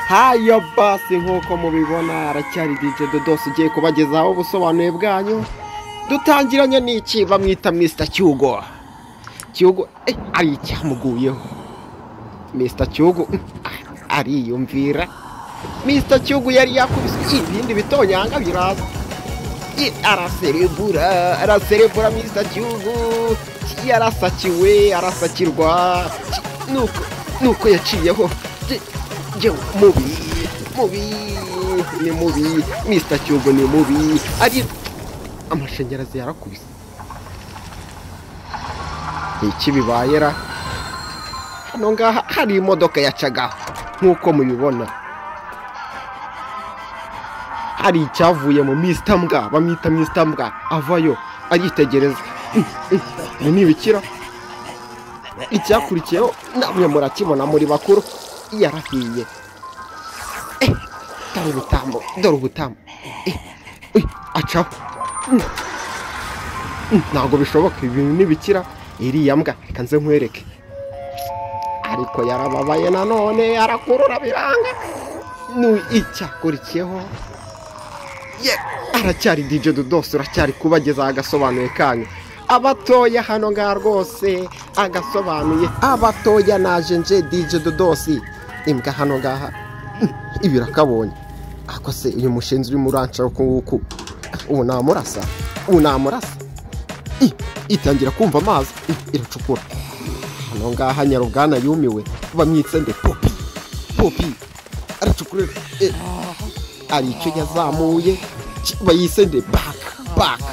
hayo basi nk'uko mubibona haracyari dj dodos ugiye kubagezaho ubusobanuye bwanyu dutangiranye n'iki bamwita mr cyugo cyugo eh, ari icyamuguyeho mr cyugo ah, ariyumvira mr cyugo yari yakubise ibindi bitonyanga biraza Eh, araserebura araserebura mr cyugo yarasakiwe arasakirwa nuko nuko yaciyeho Je- je mubi mubi ni mubi mr cyugo ni mubi ari amashanyarazi yarakubise ni iki bibayera hano ngaha hari imodoka yacagaho nk'uko mubibona hari icyavuye mu misita mbwa bamwita misita mbwa avayo agitegereza ibi ni ibikira icyakurikiyeho namwe murakibona muri bakuru yarahiye Eh, dore ubutamu dore ubutamu Eh, eh, acaho ntabwo bishoboka ibintu ntibikira iriya mbwa reka nze nkwereke ariko yarababaye nanone arakurura biranga nu icyakurikiyeho ye aracyari dj dudos uracyari kubageza agasobanuye kanyu abatoya hano ngaha rwose agasobanuye abatoya naje nje dj dudos imbwa hano ngaha ibirakabonye ako se uyu mushinzi urimo uranca ku ubu namurasa ubu namurasa I- itangira kumva amazi I- iracukura hano ngaha nyarubwana yumiwe bamwitse nde popi popi aracukura eh, hari icyo yazamuye ki- bayise nde baka baka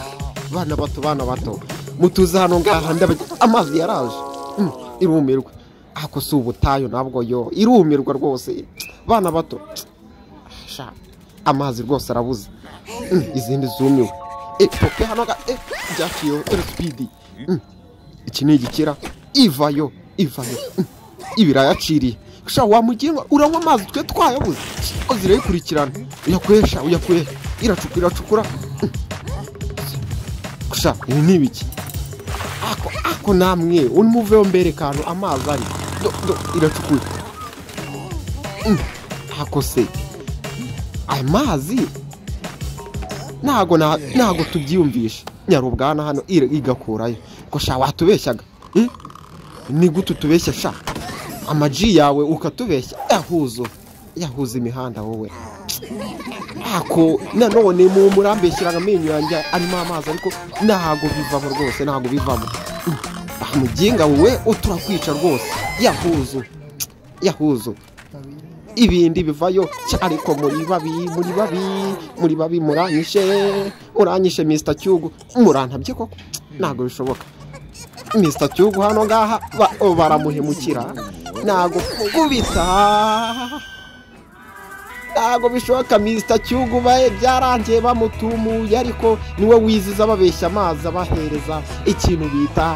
bana bato bana bato mutuze hano ngaha ndabagi- amazi yaraje Mm, irumirwa ako si ubutayu nabwo yo irumirwa rwose bana bato Sha, amazi rwose arabuze Mm, izindi zumiwe Eh, popi hano ga eh, byaciyeho dore sipidi Mm, iki ni igikira ivayo ivayo Mm, ibirayaciriye sha wamugenga uranywa amazi twe twayabuze ko zirayikurikirana uyakwesha uyakwera iracukura iracukura Mm, sha ibi ni ibiki ako ako namwe unimuveho mbere kantu amazi ari do do iracukura Mm, ako se aya mazi ntago na- ntago tubyiyumvisha nyarubwana hano ira- igakurayo ngo sha watubeshyaga Hmm? ni gute utubeshya sha amaji yawe ukatubeshya yahuzo yahuza imihanda wowe ako nanone mu murambeshyiraga amenyo yanjye arimo amazi ariko ntago bivamo rwose ntago bivamo Hmm. Ah, muginga wowe uturakwica rwose yahuzo yahuzo ibindi bivayo cya, ariko muri babi muri babi muri babi muranyishe muranyishe mr cyugu murantabye koko ntabwo bishoboka mr cyugu hano ngaha ba- o, baramuhemukira ntabwo kubita ntabwo bishoboka mr cyugu baye byarangiye bamutumuye ariko niwe wiziza ababeshya amazi abahereza ikintu bita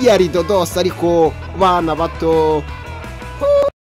yari dodos ariko bana bato